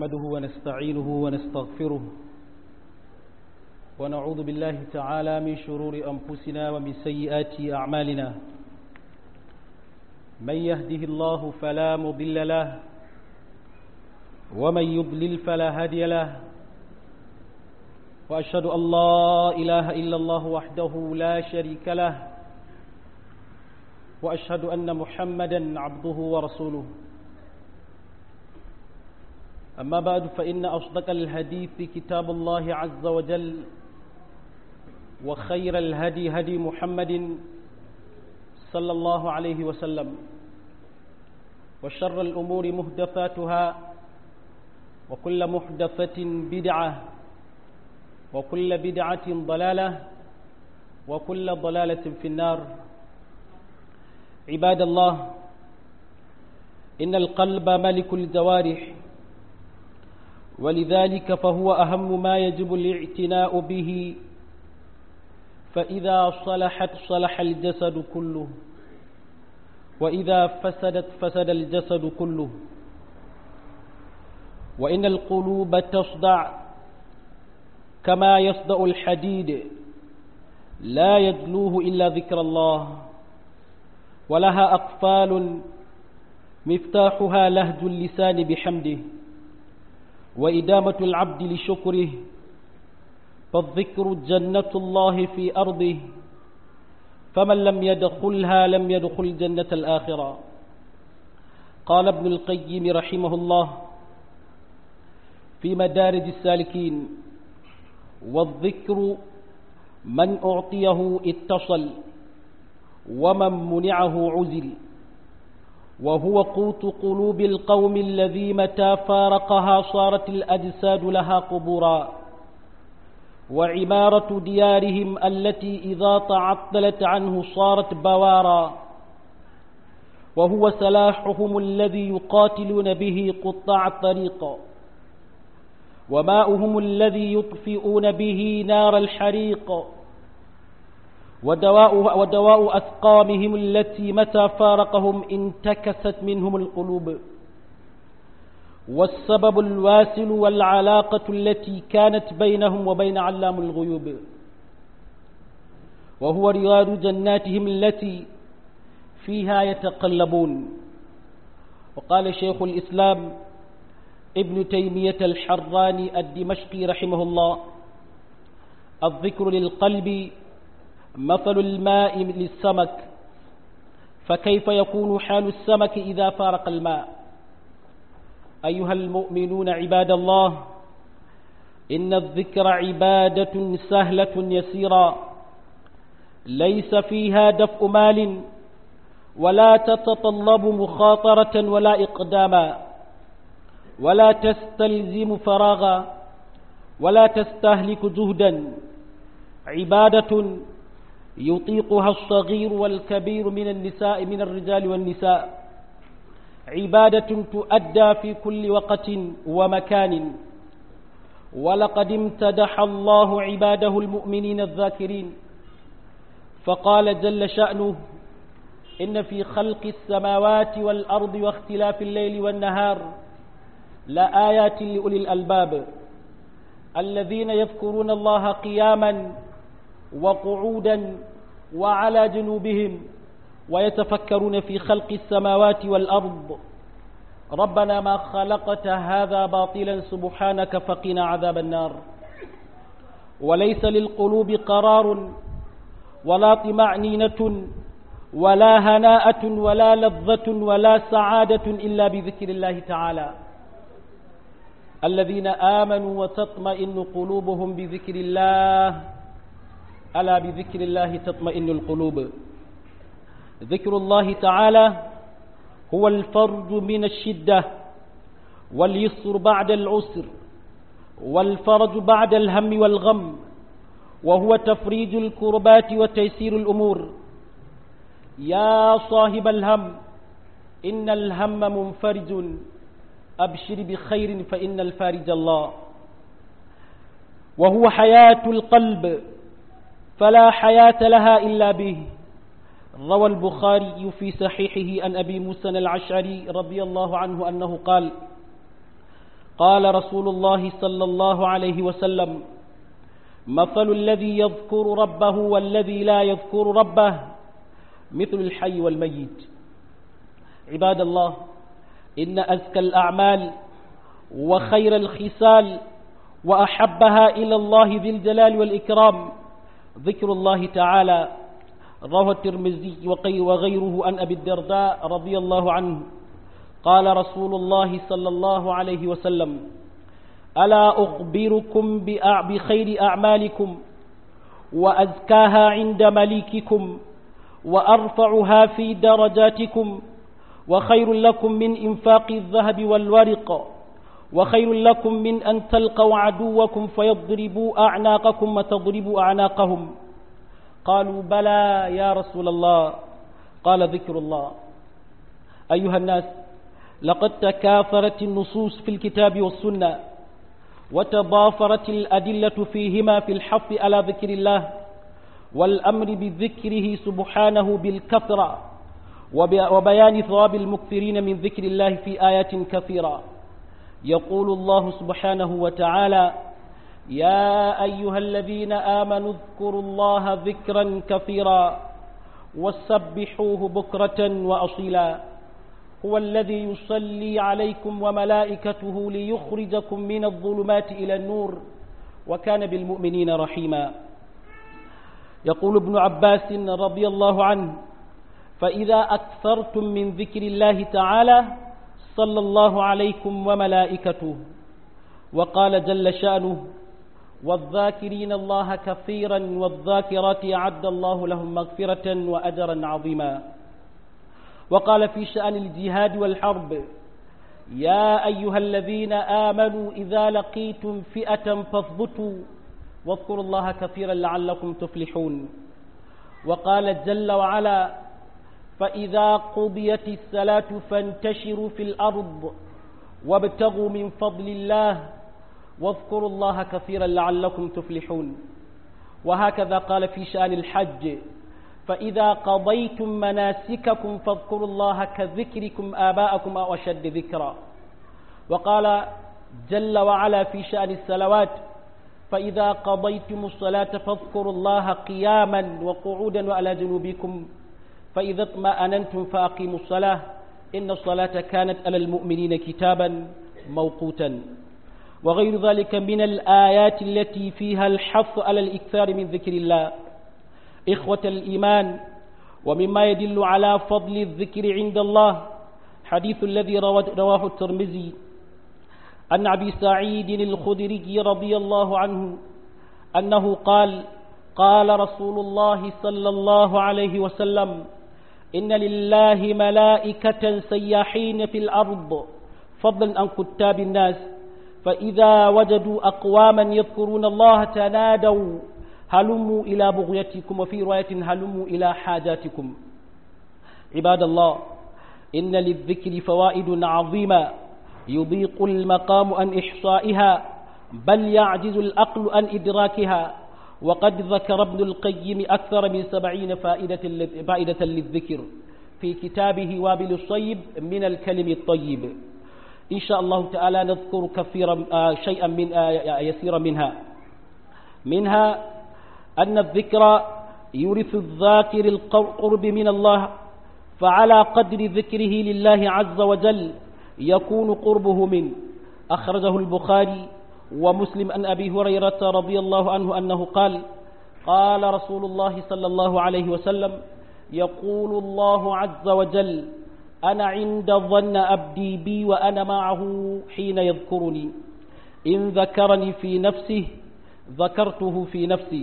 نحمده ونستعينه ونستغفره ونعوذ بالله تعالى من شرور أنفسنا ومن سيئات أعمالنا من يهده الله فلا مضل له ومن يضلل فلا هادي له وأشهد أن لا إله إلا الله وحده لا شريك له وأشهد أن محمدا عبده ورسوله أما بعد فإن أصدق الحديث كتاب الله عز وجل وخير الهدي هدي محمد صلى الله عليه وسلم وشر الأمور مهدفاتها وكل محدثة بدعة وكل بدعة ضلالة وكل ضلالة في النار عباد الله إن القلب ملك الجوارح ولذلك فهو أهم ما يجب الاعتناء به فإذا صلحت صلح الجسد كله وإذا فسدت فسد الجسد كله وإن القلوب تصدع كما يصدأ الحديد لا يدلوه إلا ذكر الله ولها أقفال مفتاحها لهج اللسان بحمده وإدامة العبد لشكره فالذكر جنة الله في أرضه فمن لم يدخلها لم يدخل جنة الآخرة قال ابن القيم رحمه الله في مدارج السالكين والذكر من أعطيه اتصل ومن منعه عزل وهو قوت قلوب القوم الذي متى فارقها صارت الأجساد لها قبورا وعمارة ديارهم التي إذا تعطلت عنه صارت بوارا وهو سلاحهم الذي يقاتلون به قطاع الطريق وماؤهم الذي يطفئون به نار الحريق ودواء, ودواء أسقامهم التي متى فارقهم انتكست منهم القلوب والسبب الواسل والعلاقة التي كانت بينهم وبين علام الغيوب وهو رياض جناتهم التي فيها يتقلبون وقال شيخ الإسلام ابن تيمية الحراني الدمشقي رحمه الله الذكر للقلب مثل الماء للسمك فكيف يكون حال السمك إذا فارق الماء أيها المؤمنون عباد الله إن الذكر عبادة سهلة يسيرة ليس فيها دفء مال ولا تتطلب مخاطرة ولا إقداما ولا تستلزم فراغا ولا تستهلك جهدا عبادة يطيقها الصغير والكبير من النساء من الرجال والنساء عبادة تؤدى في كل وقت ومكان ولقد امتدح الله عباده المؤمنين الذاكرين فقال جل شأنه إن في خلق السماوات والأرض واختلاف الليل والنهار لآيات لأولي الألباب الذين يذكرون الله قياما وقعودا وعلى جنوبهم ويتفكرون في خلق السماوات والأرض ربنا ما خلقت هذا باطلا سبحانك فقنا عذاب النار وليس للقلوب قرار ولا طمأنينة ولا هناءة ولا لذة ولا سعادة إلا بذكر الله تعالى الذين آمنوا وتطمئن قلوبهم بذكر الله ألا بذكر الله تطمئن القلوب ذكر الله تعالى هو الفرج من الشدة واليسر بعد العسر والفرج بعد الهم والغم وهو تفريج الكربات وتيسير الأمور يا صاحب الهم إن الهم منفرج أبشر بخير فإن الفارج الله وهو حياة القلب فلا حياة لها إلا به روى البخاري في صحيحه عن أبي موسى العشعري رضي الله عنه أنه قال قال رسول الله صلى الله عليه وسلم مثل الذي يذكر ربه والذي لا يذكر ربه مثل الحي والميت عباد الله إن أزكى الأعمال وخير الخصال وأحبها إلى الله ذي الجلال والإكرام ذكر الله تعالى رواه الترمذي وغيره عن أبي الدرداء رضي الله عنه قال رسول الله صلى الله عليه وسلم ألا أخبركم بخير أعمالكم وأزكاها عند مليككم وأرفعها في درجاتكم وخير لكم من إنفاق الذهب والورق وخير لكم من أن تلقوا عدوكم فيضربوا أعناقكم وتضربوا أعناقهم قالوا بلى يا رسول الله قال ذكر الله أيها الناس لقد تكاثرت النصوص في الكتاب والسنة وتضافرت الأدلة فيهما في الحث على ذكر الله والأمر بذكره سبحانه بالكثرة وبيان ثواب المكثرين من ذكر الله في آيات كثيرة يقول الله سبحانه وتعالى يا أيها الذين آمنوا اذكروا الله ذكرا كثيرا وسبحوه بكرة وأصيلا هو الذي يصلي عليكم وملائكته ليخرجكم من الظلمات إلى النور وكان بالمؤمنين رحيما يقول ابن عباس رضي الله عنه فإذا أكثرتم من ذكر الله تعالى صلى الله عليكم وملائكته وقال جل شأنه والذاكرين الله كثيرا والذاكرات أعد الله لهم مغفرة وأجرا عظيما وقال في شأن الجهاد والحرب يا أيها الذين آمنوا إذا لقيتم فئة فاثبتوا واذكروا الله كثيرا لعلكم تفلحون وقال جل وعلا فإذا قضيت الصلاة فانتشروا في الأرض وابتغوا من فضل الله واذكروا الله كثيرا لعلكم تفلحون وهكذا قال في شأن الحج فإذا قضيتم مناسككم فاذكروا الله كذكركم آباءكم أو أشد ذكرا وقال جل وعلا في شأن الصلوات فإذا قضيتم الصلاة فاذكروا الله قياما وقعودا وعلى جنوبكم فإذا اطمأننتم فأقيموا الصلاة إن الصلاة كانت على المؤمنين كتابا موقوتا وغير ذلك من الآيات التي فيها الحث على الإكثار من ذكر الله إخوة الإيمان ومما يدل على فضل الذكر عند الله حديث الذي رواه الترمذي عن أبي سعيد الخدري رضي الله عنه أنه قال قال رسول الله صلى الله عليه وسلم إن لله ملائكة سياحين في الأرض فضلا عن كتاب الناس فإذا وجدوا أقواما يذكرون الله تنادوا هلموا إلى بغيتكم وفي رواية هلموا إلى حاجاتكم عباد الله إن للذكر فوائد عظيمة يضيق المقام عن إحصائها بل يعجز الأقل عن إدراكها وقد ذكر ابن القيم أكثر من سبعين فائدة, فائدة للذكر في كتابه وابل الصيب من الكلم الطيب إن شاء الله تعالى نذكر كثيرا شيئا من يسيرا منها منها أن الذكر يورث الذاكر القرب من الله فعلى قدر ذكره لله عز وجل يكون قربه منه أخرجه البخاري ومسلم أن أبي هريرة رضي الله عنه أنه قال قال رسول الله صلى الله عليه وسلم يقول الله عز وجل أنا عند ظن أبدي بي وأنا معه حين يذكرني إن ذكرني في نفسه ذكرته في نفسي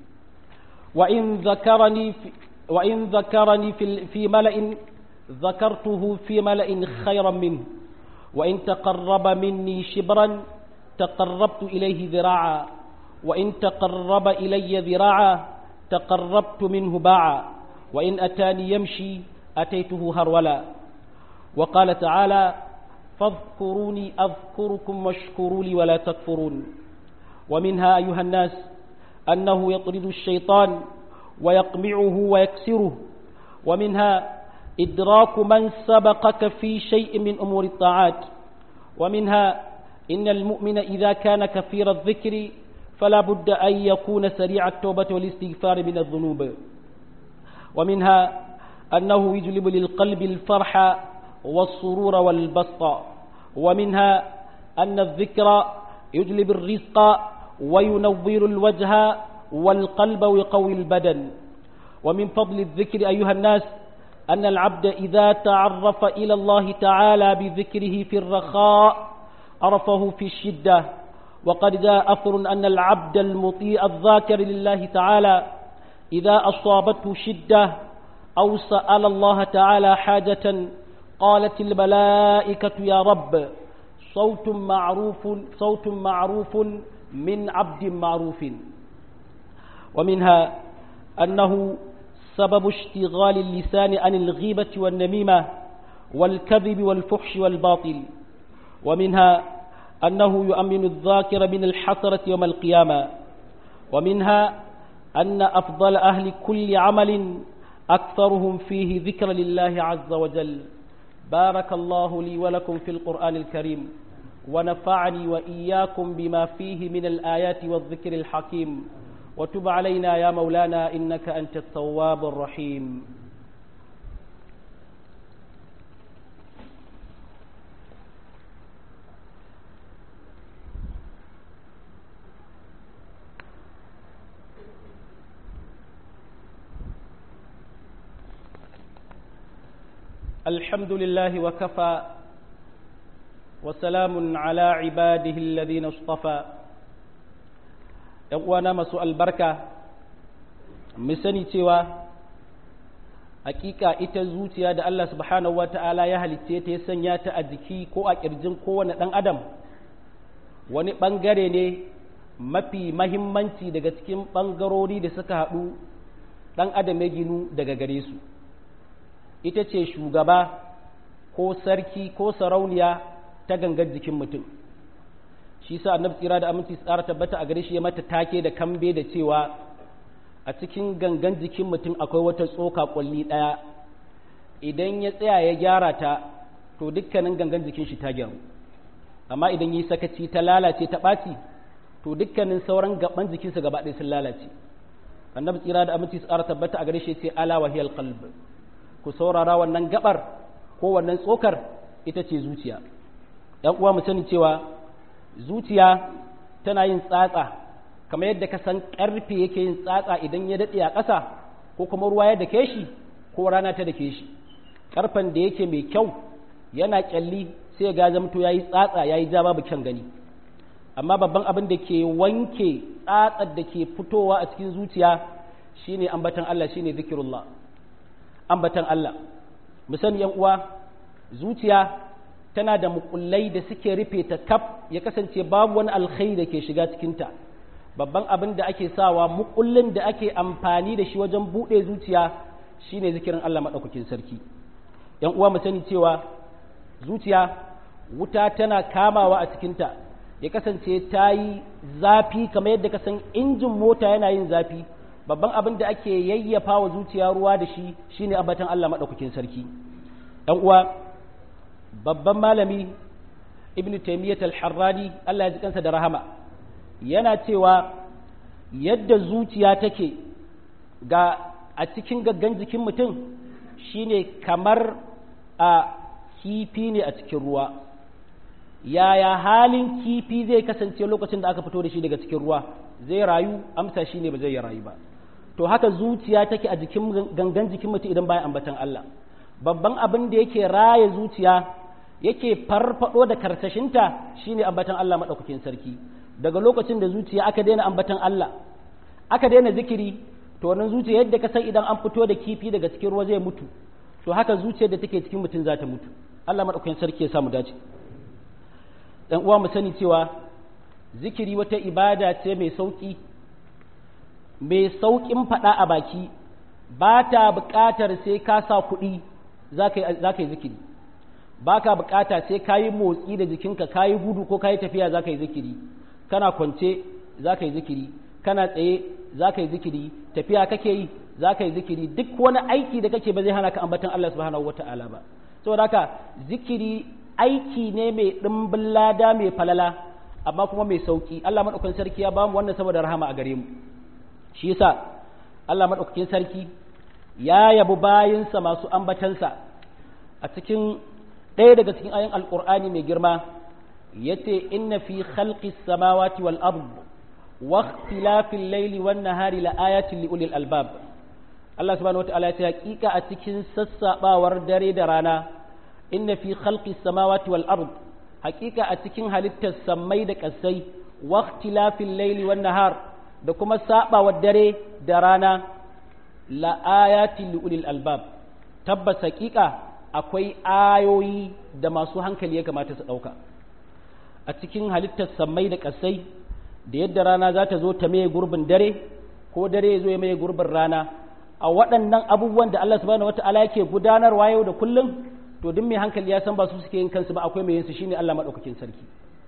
وإن ذكرني في وإن ذكرني في, في ملأ ذكرته في ملأ خيرا منه وإن تقرب مني شبرا تقربت إليه ذراعا وإن تقرب إلي ذراعا تقربت منه باعا وإن أتاني يمشي أتيته هرولا وقال تعالى فاذكروني أذكركم واشكروا لي ولا تكفرون ومنها أيها الناس أنه يطرد الشيطان ويقمعه ويكسره ومنها إدراك من سبقك في شيء من أمور الطاعات ومنها إن المؤمن إذا كان كثير الذكر فلا بد أن يكون سريع التوبة والاستغفار من الذنوب ومنها أنه يجلب للقلب الفرح والسرور والبسط ومنها أن الذكر يجلب الرزق وينور الوجه والقلب ويقوي البدن ومن فضل الذكر أيها الناس أن العبد إذا تعرف إلى الله تعالى بذكره في الرخاء عرفه في الشدة وقد جاء أثر أن العبد المطيع الذاكر لله تعالى إذا أصابته شدة أو سأل الله تعالى حاجة قالت الملائكة يا رب صوت معروف صوت معروف من عبد معروف ومنها أنه سبب اشتغال اللسان عن الغيبة والنميمة والكذب والفحش والباطل ومنها أنه يؤمن الذاكر من الحسرة يوم القيامة ومنها أن أفضل أهل كل عمل أكثرهم فيه ذكر لله عز وجل بارك الله لي ولكم في القرآن الكريم ونفعني وإياكم بما فيه من الآيات والذكر الحكيم وتب علينا يا مولانا إنك أنت التواب الرحيم الحمد لله وكفى وسلام على عباده الذين اصطفى uwana masu albarka mu sani cewa hakika ita zuciya da Allah subhanahu wata'ala ya halitte ta ya sanya ta a jiki ko a kirjin kowane ɗan adam wani ɓangare ne mafi mahimmanci daga cikin ɓangarori da suka haɗu ɗan adam ya ginu daga gare su ita ce shugaba ko sarki ko sarauniya ta gangar jikin mutum shi sa annabi tsira da aminci tsara tabbata a gare shi ya mata take da kambe da cewa a cikin gangan jikin mutum akwai wata tsoka kwalli ɗaya idan ya tsaya ya gyara ta to dukkanin gangan jikin shi ta gyaru amma idan yi sakaci ta lalace ta ɓaci to dukkanin sauran gaban jikinsa gaba ɗaya sun lalace annabi tsira da aminci tsara tabbata a gare shi ce ala wahiyal qalb ku saurara wannan gabar ko wannan tsokar ita ce zuciya ‘yan uwa mu sani cewa zuciya tana yin tsatsa kamar yadda ka san ƙarfe yake yin tsatsa idan ya daɗe a ƙasa ko kuma ruwa ya dake shi ko rana ta dake shi ƙarfen da yake mai kyau yana ƙyalli sai ga zamto ya yi tsatsa ya yi ja babu kyan gani amma babban abin da ke wanke tsatsar da ke fitowa a cikin zuciya shine ambatan Allah shine zikirullah ambatan Allah mu sani yan uwa zuciya tana da mukullai da suke rufe ta kaf ya kasance babu wani alkhairi da ke shiga cikinta babban abin da ake sawa mukullin da ake amfani da shi wajen buɗe zuciya shine zikirin Allah maɗaukakin sarki yan uwa mu sani cewa zuciya wuta tana kamawa a cikinta ya kasance ta yi zafi kamar yadda ka san injin mota yana yin zafi babban abin da ake yayyafa wa zuciya ruwa da shi shine ambatan Allah maɗaukakin sarki ɗan uwa babban malami ibn taymiyyah al-harrani Allah ya ji kansa da rahama yana cewa yadda zuciya take ga a cikin gaggan jikin mutum shine kamar a kifi ne a cikin ruwa yaya halin kifi zai kasance lokacin da aka fito da shi daga cikin ruwa zai rayu amsa shine ba zai rayu ba to haka zuciya take a jikin gangan jikin mutum idan bayan ambatan Allah babban abin da yake raya zuciya yake farfado da karsashinta shine ambatan Allah madaukakin sarki daga lokacin da zuciya aka daina ambatan Allah aka daina zikiri to wannan zuciya yadda ka san idan an fito da kifi daga cikin ruwa zai mutu to haka zuciyar da take cikin mutum za ta mutu Allah madaukakin sarki ya samu dace dan uwa mu sani cewa zikiri wata ibada ce mai sauki mai saukin faɗa a baki ba ta buƙatar sai ka sa kuɗi za ka yi zikiri ba ka buƙata sai ka yi motsi da jikinka ka yi gudu ko ka yi tafiya za ka yi zikiri kana kwance za ka yi zikiri kana tsaye za ka yi zikiri tafiya kake yi za ka yi zikiri duk wani aiki da kake ba zai hana ka ambatan Allah subhanahu wata'ala ba saboda haka zikiri aiki ne mai ɗimbin lada mai falala amma kuma mai sauki Allah maɗaukakin sarki ya bamu wannan saboda rahama a gare mu shi yasa Allah maɗaukakin sarki ya yabi bayinsa masu ambatansa a cikin ɗaya daga cikin ayin alƙur'ani mai girma yace inna fi khalqis samawati wal ard wa ikhtilafil layli wan nahari la ayatin li ulil albab Allah subhanahu wataala ya ce hakika a cikin sassabawar dare da rana inna fi khalqis samawati wal ard hakika a cikin halittar sammai da kasai wa ikhtilafil layli wan nahar da kuma sabawar dare da rana la ayatin li ulil albab tabbas hakika akwai ayoyi da masu hankali ya kamata su dauka a cikin halittar sammai da kasai da yadda rana za ta zo ta maye gurbin dare ko dare ya zo ya maye gurbin rana a waɗannan abubuwan da Allah subhanahu wata'ala yake gudanarwa yau da kullum to duk mai hankali ya san ba su suke yin kansu ba akwai mai yin su shine Allah madaukakin sarki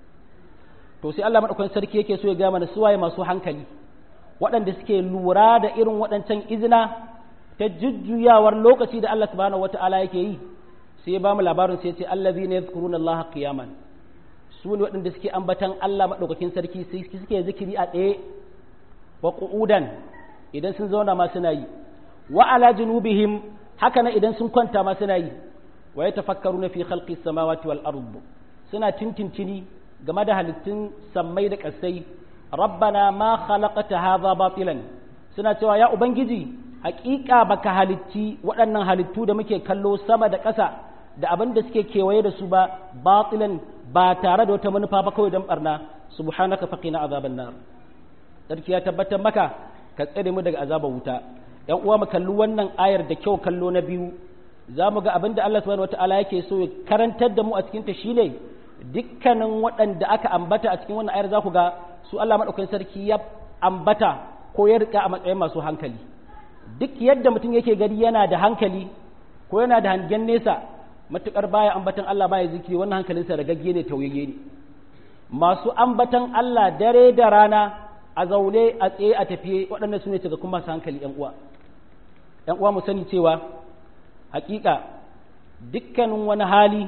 to sai Allah madaukakin sarki yake so ya ga mana suwaye masu hankali waɗanda suke lura da irin waɗancan izina ta jujjuyawar lokaci da Allah subhanahu wata'ala yake yi sai ya ba mu labarin sai ya ce allazina yadhkuruna Allah qiyaman su ne waɗanda suke ambatan Allah madaukakin sarki suke zikiri a tsaye wa qu'udan idan sun zauna ma suna yi wa ala junubihim haka nan idan sun kwanta ma suna yi wa yatafakkaruna fi khalqi samawati wal ard suna tintintini game da halittun sammai da kasai rabbana ma khalaqta hadha batilan suna cewa ya ubangiji hakika baka halitti waɗannan halittu da muke kallo sama da ƙasa da abin da suke kewaye da su ba batilan ba tare da wata manufa ba kawai don barna subhanaka faqina azaban nar sarki ya tabbatar maka ka tsare mu daga azabar wuta ‘yan uwa mu kalli wannan ayar da kyau kallo na biyu za mu ga abin da Allah subhanahu wata'ala yake so ya karantar da mu a cikinta shine dukkanin waɗanda aka ambata a cikin wannan ayar za ku ga su Allah maɗaukakin sarki ya ambata ko ya rika a matsayin masu hankali duk yadda mutum yake gari yana da hankali ko yana da hangen nesa matukar baya ambatan Allah baya zikiri wannan hankalinsa da gagge ne tauyayye ne masu ambatan Allah dare da rana a zaune a tsaye a tafiye waɗannan su ne cikakkun masu hankali ‘yan uwa ‘yan uwa mu sani cewa hakika dukkanin wani hali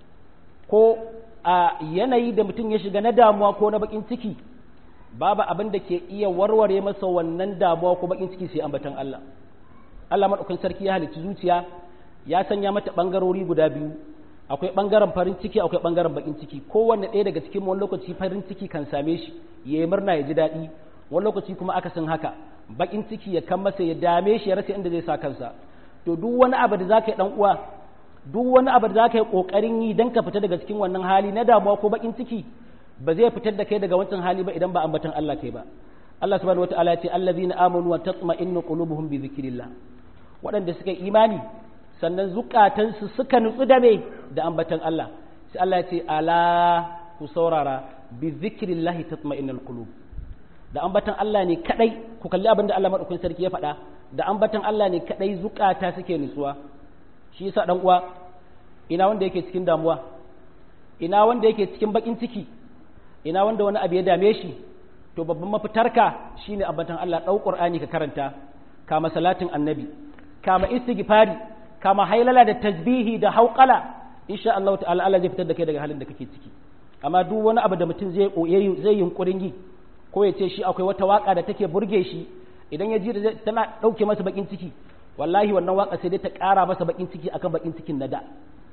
ko a yanayi da mutum ya shiga na damuwa ko na bakin ciki babu abin da ke iya warware masa wannan damuwa ko bakin ciki sai ambatan Allah Allah maɗaukin sarki ya halicci zuciya ya sanya mata ɓangarori guda biyu akwai ɓangaren farin ciki akwai ɓangaren bakin ciki kowanne ɗaya daga cikin wani lokaci farin ciki kan same shi ya yi murna ya ji daɗi wani lokaci kuma aka san haka bakin ciki ya kan masa ya dame shi ya rasa inda zai sa kansa to duk wani abu da zaka yi dan uwa duk wani abu da zaka yi kokarin yi dan ka fita daga cikin wannan hali na damuwa ko bakin ciki ba zai fitar da kai daga wancan hali ba idan ba ambatan Allah kai ba Allah subhanahu wataala ya ce allazina amanu wa tatma'innu qulubuhum bi dhikrillah waɗanda suka imani sannan zukatansu suka nutsu da me da ambatan Allah sai Allah ya ce ala ku saurara bi zikrillahi tatma'innul qulub da ambatan Allah ne kadai ku kalli abin da Allah madaukakin sarki ya faɗa da ambatan Allah ne kadai zukata suke nutsuwa shi yasa dan uwa ina wanda yake cikin damuwa ina wanda yake cikin bakin ciki ina wanda wani abu ya dame shi to babban mafitarka shine ambatan Allah dau Qur'ani ka karanta kama salatin annabi kama istighfari kama hailala da tasbihi da hauqala insha Allah ta'ala Allah zai fitar da kai daga halin da kake ciki amma duk wani abu da mutum zai zai yunkurin yi ko ya ce shi akwai wata waka da take burge shi idan ya ji tana dauke masa bakin ciki wallahi wannan waka sai dai ta kara masa bakin ciki akan bakin cikin na da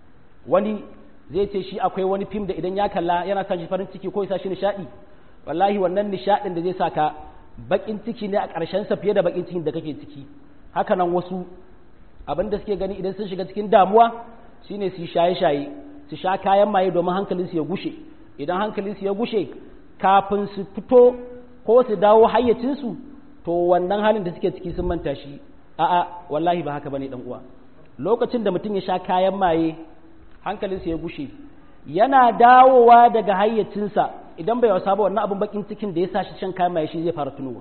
wani zai ce shi akwai wani fim da idan ya kalla yana sa shi farin ciki ko ya sa shi nishadi wallahi wannan nishadin da zai saka bakin ciki ne a ƙarshen sa fiye da bakin cikin da kake ciki haka nan wasu abin da suke gani idan sun shiga cikin damuwa shine su shaye-shaye su sha kayan maye domin hankalinsu ya gushe idan hankalinsu ya gushe kafin su fito ko su dawo hayyacinsu to wannan halin da suke ciki sun manta shi a'a wallahi ba haka bane dan uwa lokacin da mutum ya sha kayan maye hankalinsa ya gushe yana dawowa daga hayyacinsa idan bai wasa ba wannan abin bakin cikin da ya sa shi shan kayan maye shi zai fara tunowa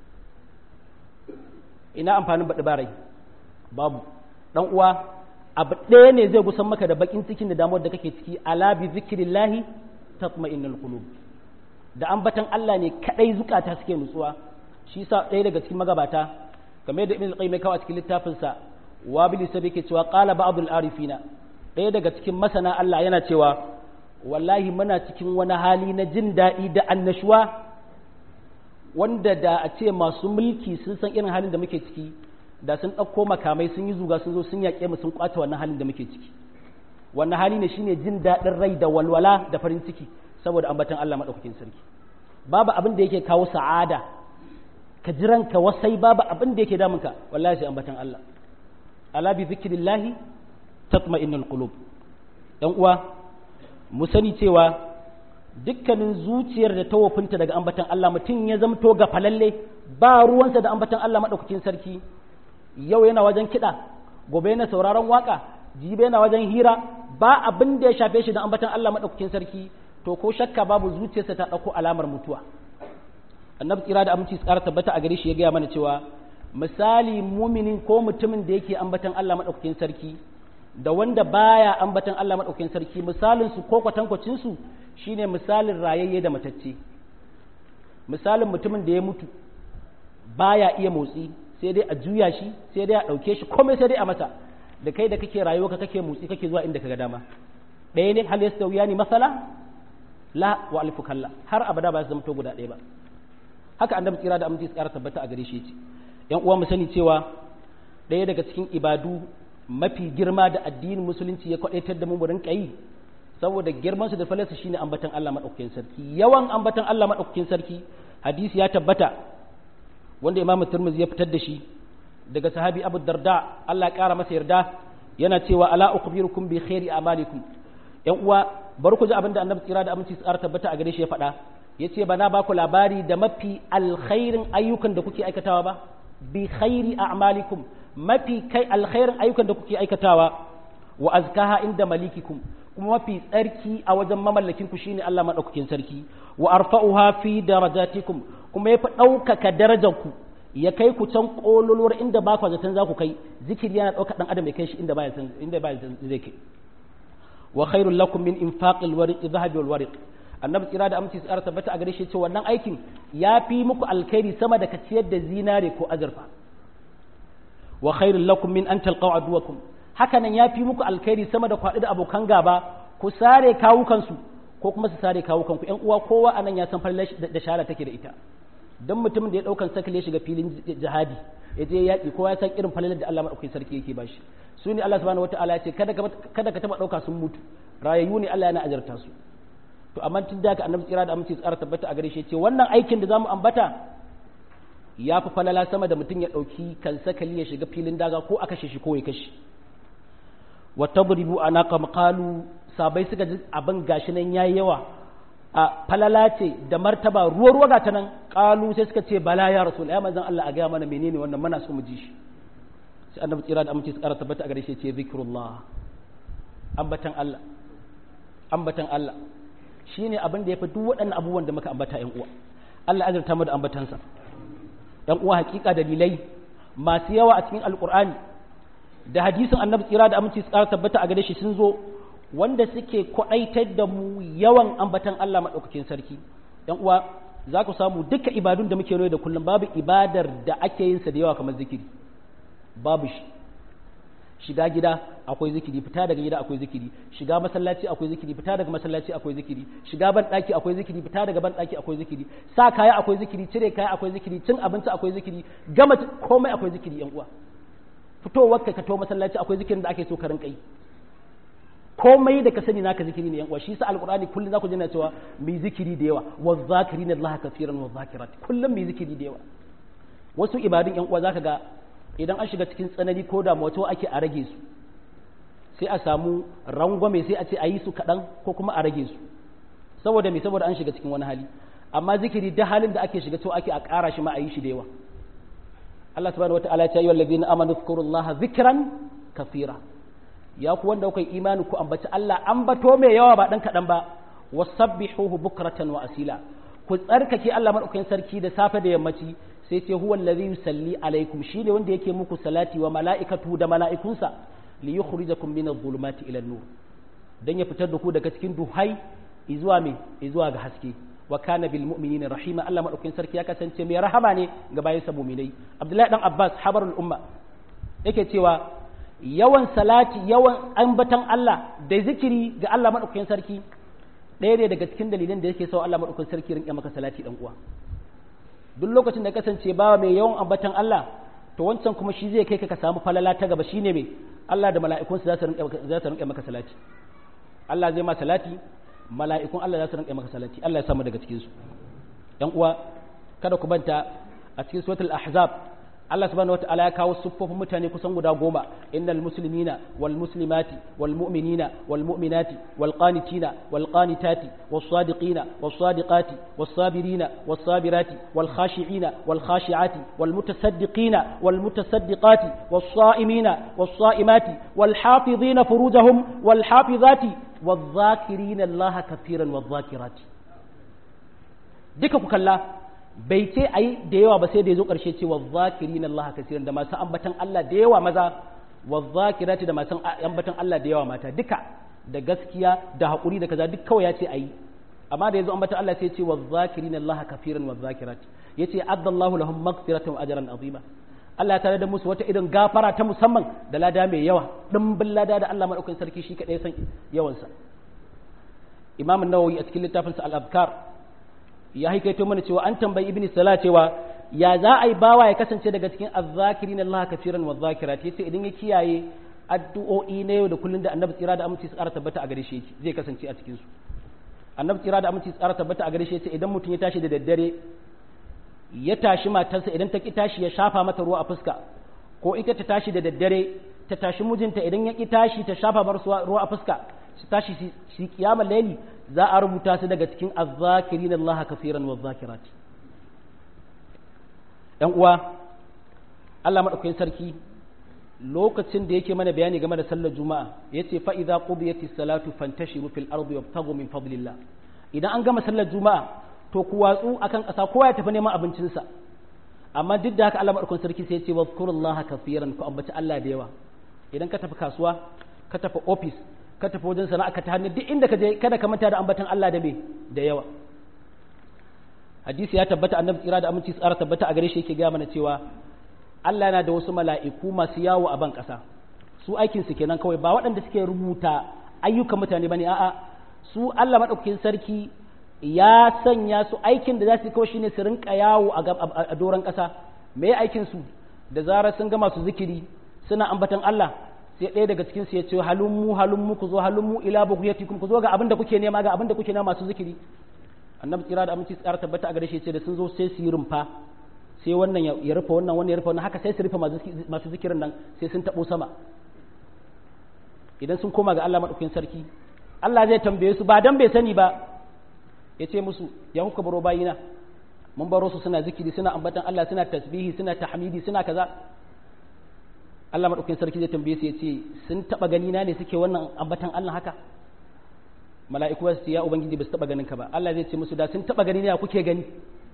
ina amfanin baɗi barai babu dan uwa abu ɗaya ne zai gusan maka da bakin cikin da damuwar da kake ciki ala bi zikrillahi tatma'innul qulub da ambatan Allah ne kadai zukata suke nutsuwa shi yasa ɗaya daga cikin magabata kamar da ibn al-qayyim kawo a cikin littafin sa wabili sabi ke cewa qala ba'd al-arifina ɗaya daga cikin masana Allah yana cewa wallahi muna cikin wani hali na jin daɗi da annashuwa wanda da a ce masu mulki sun san irin halin da muke ciki da sun ɗauko makamai sun yi zuga sun zo sun yaƙe mu sun ƙwace wannan halin da muke ciki wannan hali ne shine jin daɗin rai da walwala da farin ciki saboda ambatan Allah maɗaukakin sarki babu abin da yake kawo sa'ada ka jiran ka wasai babu abin da yake damunka wallahi sai ambatan Allah ala bi zikrillahi tatma'innul qulub ɗan uwa mu sani cewa dukkanin zuciyar da ta wofinta daga ambatan Allah mutum ya zamto ga falalle ba ruwansa da ambatan Allah maɗaukakin sarki yau yana wajen kiɗa gobe yana sauraron waka jibe yana wajen hira ba abin da ya shafe shi da ambatan Allah maɗaukakin sarki to ko shakka babu zuciyarsa ta ɗauko alamar mutuwa annabi tsira da aminci tsara tabbata a gare shi ya gaya mana cewa misali muminin ko mutumin da yake ambatan Allah maɗaukakin sarki da wanda baya ambatan Allah maɗaukakin sarki misalin su ko kwatankwacin su shine misalin rayayye da matacce misalin mutumin da ya mutu baya iya motsi sai dai a juya shi sai dai a ɗauke shi komai sai dai a masa da kai da kake rayuwa ka kake motsi kake zuwa inda kaga dama ɗaya ne hal yastawiya ni masala la wa alfu kalla har abada ba su zama to guda ɗaya ba haka annabi tsira da aminci tsara tabbata a gare shi ce yan uwa mu sani cewa ɗaya daga cikin ibadu mafi girma da addinin musulunci ya kwadaitar da mu mu rinka yi saboda girman su da falarsa shine ambatan Allah madaukakin sarki yawan ambatan Allah madaukakin sarki hadisi ya tabbata wanda Imam Tirmidhi ya fitar da shi daga sahabi Abu Darda Allah ya kara masa yarda yana cewa ala ukhbirukum bi khairi amalikum yan uwa bari ku ji abinda Annabi tsira da aminci tsara tabbata a gare shi ya faɗa yace ba na baku labari da mafi alkhairin ayyukan da kuke aikatawa ba bi khairi a'malikum mafi kai alkhairin ayyukan da kuke aikatawa wa azkaha inda malikikum kuma mafi tsarki a wajen mamallakin ku shine Allah madaukakin sarki wa arfa'uha fi darajatikum kuma yafi ɗaukaka darajar ku ya kai ku can kololuwar inda ba ku zaton za ku kai zikiri yana ɗauka ɗan adam ya kai shi inda baya san inda baya san zai kai wa khairul lakum min infaqil wariq dhahabi wal wariq annabi tsira da aminci tsara tabbata a gare shi ce wannan aikin ya fi muku alkhairi sama da ka ciyar da zinare ko azurfa wa khairul lakum min an talqaw aduwakum haka nan ya fi muku alkhairi sama da kwaɗi da abokan gaba ku sare kawukansu ko kuma su sare kawukanku ƴan uwa kowa anan ya san fallar da shara take da ita dan mutumin da ya daukan sakale shiga filin jihadi ya je yaƙi kowa ya san irin falalar da Allah madaukakin sarki yake bashi su ne Allah subhanahu wataala ya ce kada ka kada ka taba dauka sun mutu rayayyu ne Allah yana ajarta su to amma tun da haka annabi tsira da aminci tsara tabbata a gare shi ce wannan aikin da zamu ambata ya fi falala sama da mutum ya ɗauki kan sakali ya shiga filin daga ko a kashe shi ko ya kashe wa tadribu anaka maqalu sabai suka ji abin gashi nan yayi yawa a falala ce da martaba ruwa ruwa ga ta nan qalu sai suka ce bala ya rasul ya manzon Allah a ga mana menene wannan muna so mu ji shi sai annabi tsira da aminci tsara tabbata a gare shi ce zikrullah ambatan Allah ambatan Allah shine abin da ya fi duk waɗannan abubuwan da muka ambata ƴan uwa Allah azurta mu da ambatansa ƴan uwa hakika dalilai masu yawa a cikin alqur'ani da hadisin annabi tsira da aminci tsara tabbata a gare shi sun zo wanda suke kwaɗaitar da mu yawan ambatan Allah maɗaukakin sarki ƴan uwa za ku samu duka ibadun da muke da kullum babu ibadar da ake yin sa da yawa kamar zikiri babu shi shiga gida akwai zikiri fita daga gida akwai zikiri shiga masallaci akwai zikiri fita daga masallaci akwai zikiri shiga ban daki akwai zikiri fita daga ban daki akwai zikiri sa kaya akwai zikiri cire kaya akwai zikiri cin abinci akwai zikiri gama komai akwai zikiri yan uwa fitowar ka to masallaci akwai zikirin da ake so ka rinka yi komai da ka sani naka zikiri ne yan uwa shi sa alqur'ani kullun zaku ji na cewa mi zikiri da yawa wa zakirin Allah kafiran wa zakirat kullum mi zikiri da yawa wasu ibadun yan uwa zaka ga idan an shiga cikin tsanani ko da wato ake a rage su sai a samu rangwame sai a ce a yi su kaɗan ko kuma a rage su saboda me saboda an shiga cikin wani hali amma zikiri da halin da ake shiga to ake a ƙara shi ma a yi shi da yawa Allah subhanahu wataala ya ce ayyuhal ladina amanu dhkurullaha dhikran kathira ya ku wanda kuka imani ku ambaci Allah ambato mai yawa ba dan kaɗan ba wasabbihuhu bukratan wa asila ku tsarkake Allah madaukakin sarki da safe da yammaci sai ce huwa allazi yusalli alaikum shine wanda yake muku salati wa mala'ikatu da mala'ikunsa li yukhrijakum min adh-dhulumati ila an-nur dan ya fitar da ku daga cikin duhai izuwa me izuwa ga haske wa kana bil mu'minina rahima Allah madaukakin sarki ya kasance mai rahama ne ga bayansa mu'minai Abdullahi dan Abbas habarul umma yake cewa yawan salati yawan ambatan Allah da zikiri ga Allah madaukakin sarki ɗaya ne daga cikin dalilan da yake sa Allah madaukakin sarki rinƙa maka salati dan uwa duk lokacin da kasance ba mai yawan ambatan Allah to wancan kuma shi zai kai ka ka samu falala ta gaba shine me Allah da mala'ikunsa za su rinƙa za su rinƙa maka salati Allah zai ma salati mala'ikun Allah za su rinƙa maka salati Allah ya samu daga cikin su ɗan uwa kada ku banta a cikin suratul ahzab Allah subhanahu wataala ya kawo siffofin mutane kusan guda goma innal muslimina wal muslimati wal mu'minina wal mu'minati wal qanitina wal qanitati was sadiqina was sadiqati was sabirina was sabirati wal khashi'ina wal khashi'ati wal mutasaddiqina wal mutasaddiqati was sa'imina was sa'imati wal hafizina furujahum wal hafizati wal dhakirina Allah kathiran wal dhakirati duka ku kalla bai ce a yi da yawa ba sai da ya zo ƙarshe ce wa zakiri na Allah kasiran da masu ambatan Allah da yawa maza wa zakirati da masu ambatan Allah da yawa mata duka da gaskiya da haƙuri da kaza duk kawai ya ce a yi amma da ya zo ambatan Allah sai ce wa zakiri na Allah kafiran wa zakirati ya ce addallahu lahum maghfiratan wa ajran azima Allah tare da musu wata irin gafara ta musamman da lada mai yawa dimbin lada da Allah madaukakin sarki shi kadai san yawansa Imam an-Nawawi a cikin littafinsa al-Azkar ya haikaito mana cewa an tambayi ibn sala cewa ya za a yi bawa ya kasance daga cikin azzakirin Allah kafiran wa zakirat yace idan ya kiyaye addu'o'i na yau da kullun da annabi tsira da aminci tsara tabbata a gare shi zai kasance a cikin su annabi tsira da aminci tsara tabbata a gare shi yace idan mutum ya tashi da daddare ya tashi matarsa idan ta ki tashi ya shafa mata ruwa a fuska ko ita ta tashi da daddare ta tashi mijinta idan ya ki tashi ta shafa mar ruwa a fuska su tashi shi kiyamar laili za a rubuta su daga cikin azzakirin Allah kafiran wa zakirati ‘yan uwa Allah maɗaukakin sarki lokacin da yake mana bayani game da sallar juma'a ya ce fa'iza ƙubiyatis salatu fantashiru fil ardi wabtagu min fadlillah idan an gama sallar juma'a to ku watsu akan ƙasa kowa ya tafi neman abincinsa amma duk da haka Allah maɗaukakin sarki sai ya ce wazkurullaha kafiran ku ambaci Allah da yawa idan ka tafi kasuwa ka tafi ofis ka tafi wajen sana'a ka ta hannu duk inda ka je kada ka manta da ambatan Allah da me da yawa hadisi ya tabbata annabi tsira da aminci tsara tabbata a gare shi yake gaya mana cewa Allah yana da wasu mala'iku masu yawo a ban ƙasa su aikin su kenan kawai ba waɗanda suke rubuta ayyukan mutane bane a'a su Allah madaukakin sarki ya sanya su aikin da za su yi kawai shine su rinka yawo a doron ƙasa me aikin su da zarar sun ga masu zikiri suna ambatan Allah sai ɗaya daga cikin su ya ce halummu halummu ku zo halummu ila bughyatikum ku zo ga abin da kuke nema ga abin da kuke nema masu zikiri annabi tsira da aminci tsara tabbata a gare shi ce da sun zo sai su yi rumfa sai wannan ya rufe wannan wannan ya rufe wannan haka sai su rufe masu zikirin nan sai sun tabo sama idan sun koma ga Allah madaukakin sarki Allah zai tambaye su ba dan bai sani ba ya ce musu ya kuka baro bayina mun baro su suna zikiri suna ambatan Allah suna tasbihi suna tahmidi suna kaza Allah madaukakin sarki zai tambaye su ya ce sun taba gani na ne suke wannan ambatan Allah haka mala'iku su ya ubangiji ba su taba ganin ka ba Allah zai ce musu da sun taba gani ne ya kuke gani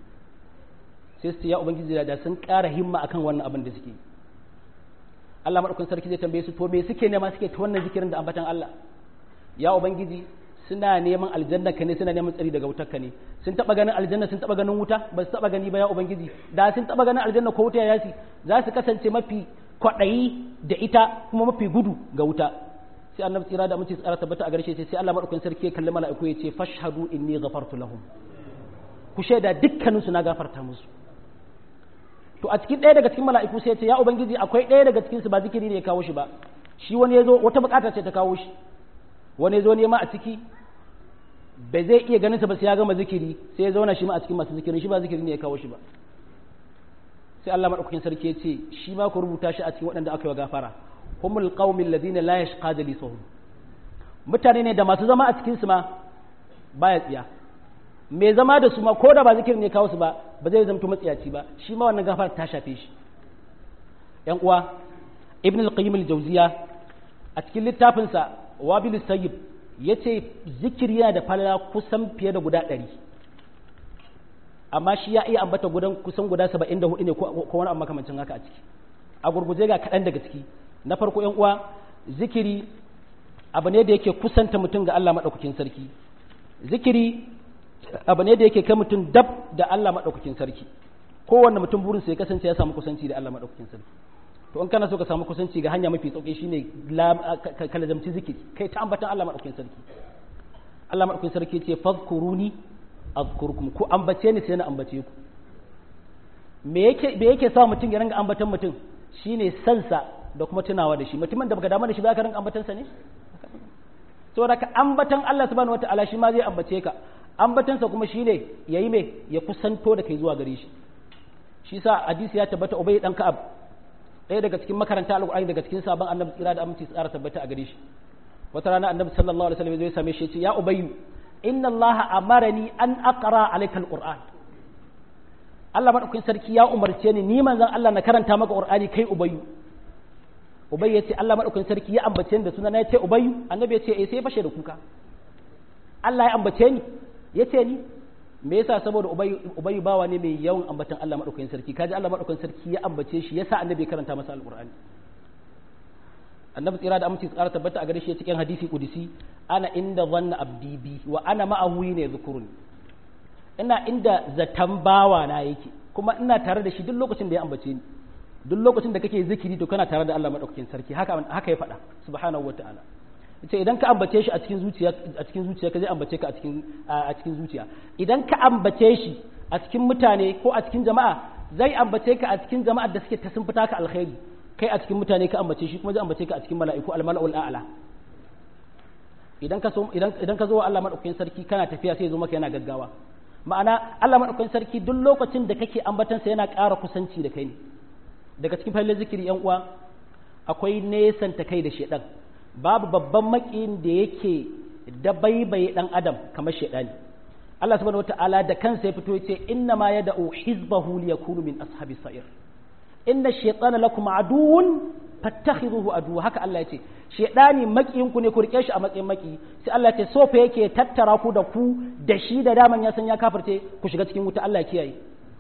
sai su ya ubangiji da sun ƙara himma akan wannan abin da suke Allah madaukakin sarki zai tambaye su to me suke nema suke ta wannan zikirin da ambatan Allah ya ubangiji suna neman aljanna ka ne suna neman tsari daga wutar ka ne sun taba ganin aljanna sun taba ganin wuta ba su taba gani ba ya ubangiji da sun taba ganin aljanna ko wuta ya yasi za su kasance mafi kwaɗayi da ita kuma mafi gudu ga wuta sai annabi tsira da amince tsara tabbata a garshe sai Allah madaukakin sarki ya kalli mala'iku ya ce fashhadu inni ghafartu lahum ku shaida dukkanin su na gafarta musu to a cikin ɗaya daga cikin mala'iku sai ya ce ya ubangiji akwai ɗaya daga cikin su ba zikiri ne ya kawo shi ba shi wani ya zo wata bukata ce ta kawo shi wani ya zo nema a ciki bai zai iya ganin sa ba sai ya gama zikiri sai ya zauna shi ma a cikin masu zikirin shi ba zikiri ne ya kawo shi ba sai Allah madaukakin sarki ya ce shi ma ku rubuta shi a cikin waɗanda aka yi wa gafara humul qaumil ladina la yashqa jalisuhum mutane ne da masu zama a cikin su ma baya tsiya me zama da su ma ko da ba zikirin ne kawo su ba ba zai zamto matsiyaci ba shi ma wannan gafara ta shafe shi yan uwa ibn al-qayyim al-jawziya a cikin littafin sa wabil sayyib yace zikiri yana da falala kusan fiye da guda ɗari amma shi ya iya ambata gudan kusan guda 74 ne ko wani abu makamancin haka a ciki a gurguje ga kaɗan daga ciki na farko yan uwa zikiri abu ne da yake kusanta mutum ga Allah maɗaukakin sarki zikiri abu ne da yake kai mutum dab da Allah maɗaukakin sarki kowanne mutum burin ya kasance ya samu kusanci da Allah maɗaukakin sarki to in kana so ka samu kusanci ga hanya mafi sauki shine ka lazamci zikiri kai ta ambatan Allah maɗaukakin sarki Allah madaukakin sarki ce fadhkuruni azkurkum ku ambace ni sai na ambace ku me yake me yake sa mutum ya ringa ambatan mutum shine sansa da kuma tunawa da shi mutumin da baka damu da shi ba ka ringa ambatan sa ne saboda ka ambatan Allah subhanahu wataala shi ma zai ambace ka ambatan sa kuma shine yayi me ya kusanto da kai zuwa gare shi shi sa hadisi ya tabbata ubay dan ka'ab ɗaya daga cikin makaranta alqur'ani daga cikin sabon annabi tsira da aminci tsara tabbata a gare shi wata rana annabi sallallahu alaihi wasallam zai same shi ya ce ya ubayyu inna allaha amarani an aqra alayka alquran Allah madaukakin sarki ya umarce ni ni manzon Allah na karanta maka qur'ani kai ubayyu ubayyu yace Allah madaukakin sarki ya ambace ni da sunan ya ce ubayyu annabi ya ce eh sai fashe da kuka Allah ya ambace ni yace ni me yasa saboda ubayyu ubayyu bawa ne mai yawan ambatan Allah madaukakin sarki kaji Allah madaukakin sarki ya ambace shi yasa annabi ya karanta masa alqur'ani annabi tsira da aminci tsara tabbata a gare shi cikin hadisi kudisi ana inda zanna abdi bi wa ana ma'ahu ne zukurun ina inda zatan bawa na yake kuma ina tare da shi duk lokacin da ya ambace ni duk lokacin da kake zikiri to kana tare da Allah madaukakin sarki haka haka ya faɗa subhanahu wataala yace idan ka ambace shi a cikin zuciya a cikin zuciya ka zai ambace ka a cikin a cikin zuciya idan ka ambace shi a cikin mutane ko a cikin jama'a zai ambace ka a cikin jama'ar da suke ta sun fita ka alkhairi kai a cikin mutane ka ambace shi kuma zai ambace ka a cikin mala'iku almala'ul a'la idan ka so idan idan ka zo wa Allah madaukakin sarki kana tafiya sai ya zo maka yana gaggawa ma'ana Allah madaukakin sarki duk lokacin da kake ambatan sa yana ƙara kusanci da kai ne daga cikin fallin zikiri yan uwa akwai nesan ta kai da shedan babu babban makiyin da yake dabaibaye dan adam kamar shedani Allah subhanahu wataala da kansa ya fito yace inna ma yad'u hizbahu liyakunu min ashabis sa'ir inna shaytana lakum aduwwun fattakhidhuhu aduwwa haka Allah yace shaytani makiyin ku ne ku rike shi a matsayin maki sai Allah yace sofa yake tattara ku da ku da shi da daman ya san ya kafirce ku shiga cikin wuta Allah ya kiyaye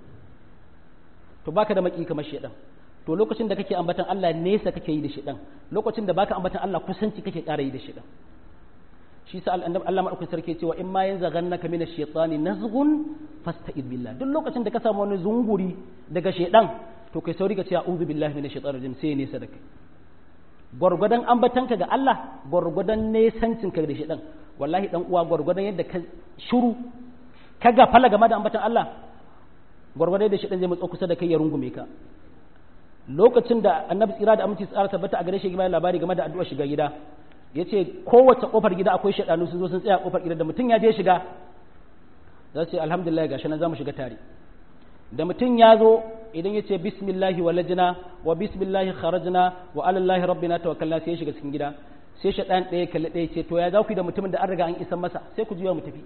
to baka da maki kamar shaytan to lokacin da kake ambatan Allah nesa kake yi da shaytan lokacin da baka ambatan Allah kusanci kake ƙara yi da shaytan shi sa annabi Allah madaukakin sarki cewa in ma yanzaghannaka min ash-shaytani nazghun fasta'id billah duk lokacin da ka samu wani zunguri daga shaytan to kai sauri ka ce a'udhu billahi minash shaitanir rajim sai nesa da kai gwargwadon ambatanka ga Allah gwargwadon nesancin ka da shaitan wallahi dan uwa gwargwadon yadda ka shiru ka gafala game da ambatan Allah gwargwadon yadda shaitan zai matso kusa da kai ya rungume ka lokacin da annabi tsira da aminci tsara tabbata a gare shi game labari game da addu'a shiga gida yace kowace kofar gida akwai shaidanu sun zo sun tsaya kofar gida da mutum ya je shiga za su ce alhamdulillah gashi nan za mu shiga tare da mutum ya zo idan ya ce bismillahi walajina wa bismillahi kharajna wa alallahi rabbina tawakkalna sai ya shiga cikin gida sai shaɗan ɗaya kalli ɗaya ce to ya za ku da mutumin da an riga an isan masa sai ku juya mu tafi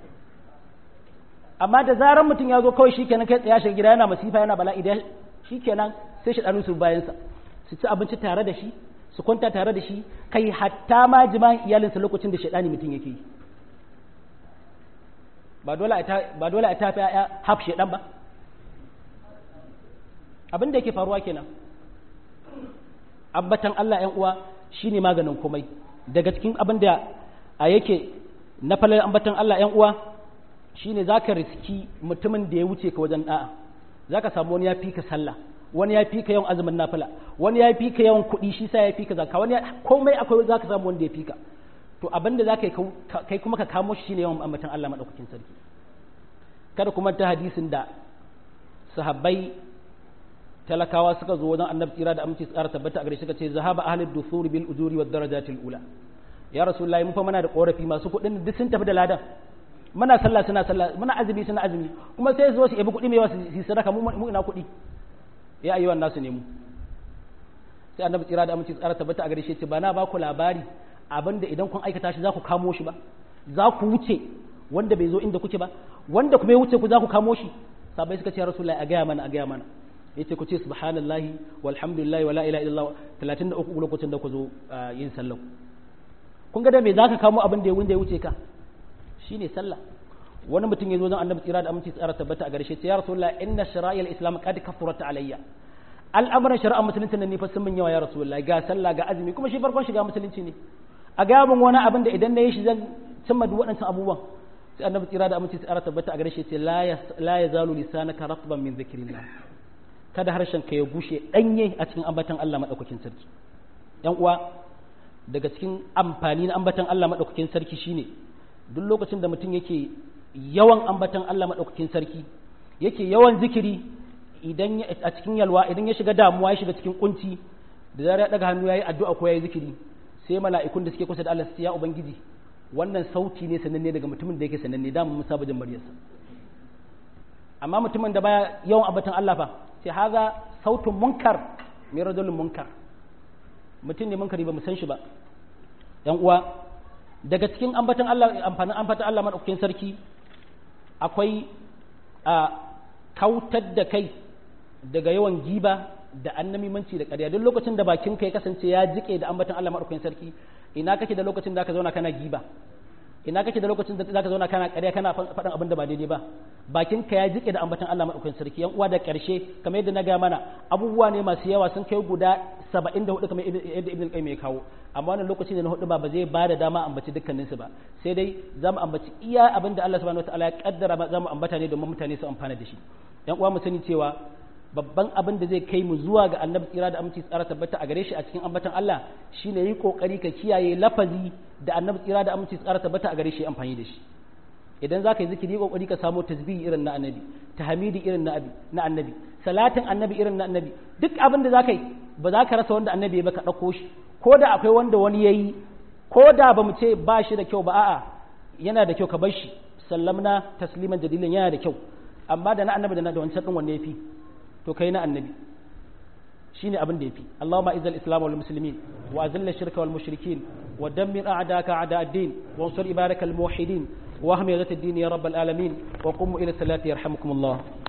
amma da zaran mutum ya zo kawai shikenan kai tsaya shiga gida yana masifa yana bala'i da shikenan sai shaɗanu su bayansa su ci abinci tare da shi su kwanta tare da shi kai hatta ma jima'in iyalinsa lokacin da shaɗani mutum yake yi ba dole a tafi ya haf shaɗan ba abin da yake faruwa kenan ambatan Allah ‘yan uwa shine maganin komai daga cikin abin da a yake na falar ambatan Allah ‘yan uwa shine za ka riski mutumin da ya wuce ka wajen da'a za ka samu wani ya fi ka sallah wani ya fi ka yawan azumin nafila wani ya fi ka yawan kuɗi shi sa ya fi ka zaka wani komai akwai za ka samu wanda ya fi ka to abin da za ka yi kai kuma ka kamo shi shine yawan ambatan Allah maɗaukakin sarki kada kuma ta hadisin da sahabbai talakawa suka zo wajen annabi tsira da aminci tsara tabbata a gare suka ce zahaba ahlud dusur bil ujuri wad darajatil ula ya rasulullahi mun fa muna da korafi masu kuɗin duk sun tafi da ladan muna sallah suna sallah muna azumi suna azumi kuma sai su zo su yabi kuɗi mai wasu su sadaka mu ina kuɗi ya ayyuhan nasu ne mu sai annabi tsira da aminci tsara tabbata a gare shi ce ba na ba ku labari abinda idan kun aikata shi za ku kamo shi ba za ku wuce wanda bai zo inda kuke ba wanda kuma ya wuce ku za ku kamo shi sabai suka ce rasulullahi a gaya mana a gaya mana yace ku ce subhanallahi walhamdulillahi wala ilaha illallah 33 lokacin da ku zo yin sallah kun ga da me zaka kamo abin da ya wanda ya wuce ka shine sallah wani mutum ya zo zan annabi tsira da aminci tsara tabbata a garshe ya rasulullah inna shara'il islam qad kafurat alayya al'amuran shari'a musulunci ne fa sun min yawa ya rasulullah ga sallah ga azumi kuma shi farkon shiga musulunci ne a ga mun wani abin da idan na yi shi zan cimma duk waɗancan abubuwan sai annabi tsira da aminci tsara tabbata a garshe ce la yazalu lisanaka ratban min dhikrillah kada harshen ka ya gushe danye a cikin ambatan Allah madaukakin sarki yan uwa daga cikin amfani na ambatan Allah madaukakin sarki shine duk lokacin da mutum yake yawan ambatan Allah maɗaukakin sarki yake yawan zikiri idan a cikin yalwa idan ya shiga damuwa ya shiga cikin kunci da zarar ya daga hannu yayi addu'a ko yayi zikiri sai mala'ikun da suke kusa da Allah su ya ubangiji wannan sauti ne sananne daga mutumin da yake sananne da mun saba jin muryarsa amma mutumin da baya yawan ambatan Allah fa sai haza sautun munkar mai rajulun munkar mutum ne munkari ba mu san shi ba yan uwa daga cikin ambatan Allah amfanin ambatan Allah madaukakin sarki akwai a kautar da kai daga yawan giba da annamimanci da ƙarya duk lokacin da bakin ka ya kasance ya jike da ambatan Allah madaukakin sarki ina kake da lokacin da ka zauna kana giba ina kake da lokacin da zaka zauna kana ƙarya kana faɗin abin da ba daidai ba bakin ka ya jike da ambatan Allah madaukakin sarki yan uwa da ƙarshe kamar yadda na ga mana abubuwa ne masu yawa sun kai guda 74 kamar yadda Ibn Qayyim ya kawo amma wannan lokaci ne na hudu ba ba zai ba da dama ambaci dukkanin su ba sai dai za mu ambaci iya abin da Allah subhanahu wataala ya kaddara za mu ambata ne domin mutane su amfana da shi yan uwa mu sani cewa babban abin da zai kai mu zuwa ga annabi tsira da aminci tsara tabbata a gare shi a cikin ambatan Allah shine yi kokari ka kiyaye lafazi da annabi tsira da aminci tsara tabbata a gare shi amfani da shi idan za ka yi zikiri kokari ka samu tasbihi irin na annabi tahmidi irin na abi na annabi salatin annabi irin na annabi duk abin da za ka yi ba za ka rasa wanda annabi ya baka dauko shi ko da akwai wanda wani yayi ko da ba mu ce ba shi da kyau ba a'a yana da kyau ka bar shi sallamna tasliman jadilin yana da kyau amma da na annabi da na da wancan din wanne yafi to kai na annabi shine abin da yafi Allahumma izal islam wal muslimin wa azil shirka wal mushrikin wa dammir a'daka a'da ad-din wa ansur ibarakal muwahhidin wa ahmi ghayat ad-din ya rabbal alamin wa qum ila salati yarhamukum Allah